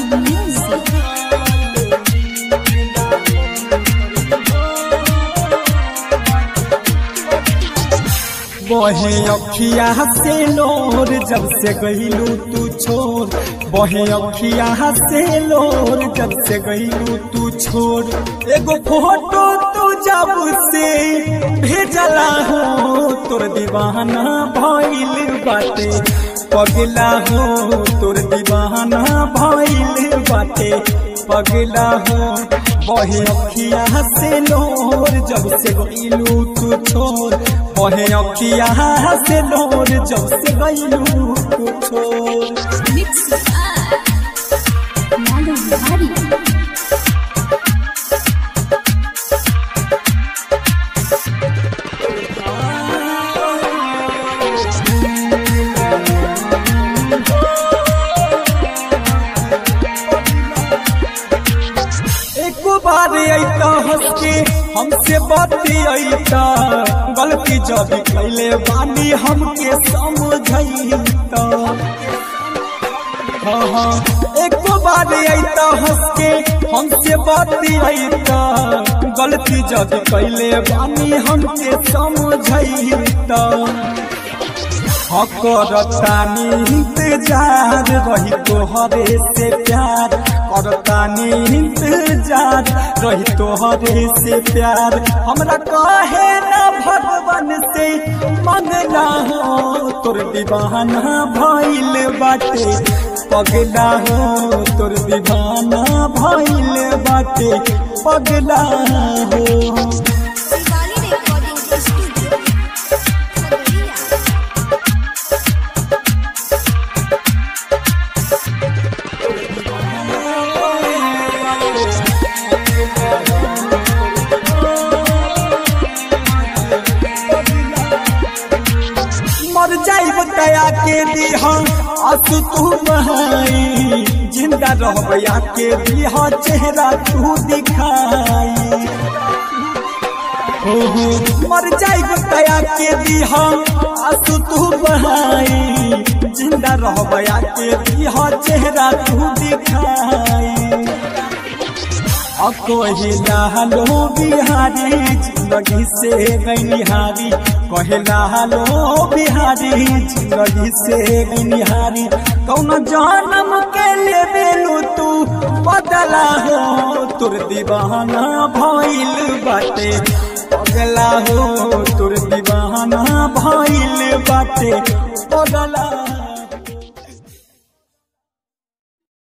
Music. बहे अखिया से लोर जब से गईलू तू छोड़ बहे अखिया से लोर जब से गईलू तू छोड़ एगो फोटो तू जब से भेजला हो तोर दीवाना भइल बाटे पगला हो तोर दीवाना भइल बाटे पगला हो बहे अखिया से लोर जब से गईलू तू छोड़ बहे अखिया से लोर जब से गईलू तू छोड़ Mix by Lalu Bihari. एक बार अइता हंस के हमसे बाती अइता गलती जब कैले बानी हमके समझैता हाँ हाँ एक बार अइता हंस के हमसे बाती अइता गलती जब कैले बानी हमके समझैता करतानी इंतजार रही तोहरे से प्यार करतानी इंतजार रही तोहरे से प्यार हमरा कहे ना भगवान से मंगना हो तोर दीवाना भइल बाटे पगला हो तोर दीवाना भइल बाटे पगला हो Diwali Recording Studio. Khagadiya. मर जाइब दया के दिहा आंसू तू बहाई जिंदा रहबया के दिहा चेहरा तू दिखाई हो हो मर जाइब दया के दिहा आंसू तू बहाई जिंदा रहबया के दिहा चेहरा तू दिखाई कहिला लो बिहारी जिंदगी से गनिहारी कहिला लो बिहारी जिंदगी से गनिहारी कौन जन्म के ले बेलू तू बदला हो तोर दीवाना भइल बाटे पगला हो तोर दीवाना भइल बाटे पगला